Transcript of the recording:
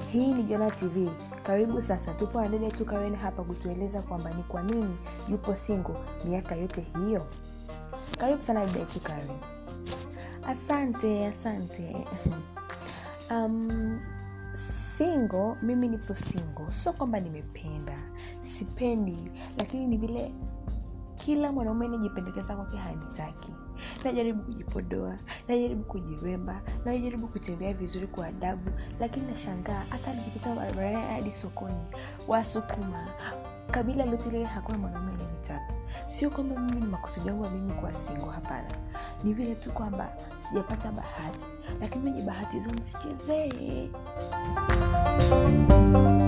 hii ni jona tv karibu sasa tupo na dada tu karen hapa kutueleza kwamba ni kwa nini yupo singo miaka yote hiyo karibu sana dada tu karen asante asante um, singo mimi nipo singo sio kwamba nimependa sipendi lakini ni vile kila mwanaume najipendekeza kwake hanitaki najaribu kujipodoa najaribu kujiremba najaribu kutembea vizuri kwa adabu lakini nashangaa hata nikipita barabarani hadi sokoni wasukuma kabila lote lile hakuna mwanaume ananitaka sio kwamba mimi ni makusudi yangu ya mimi kuwa singo hapana ni vile tu kwamba sijapata bahati lakini wenye bahati za msichezee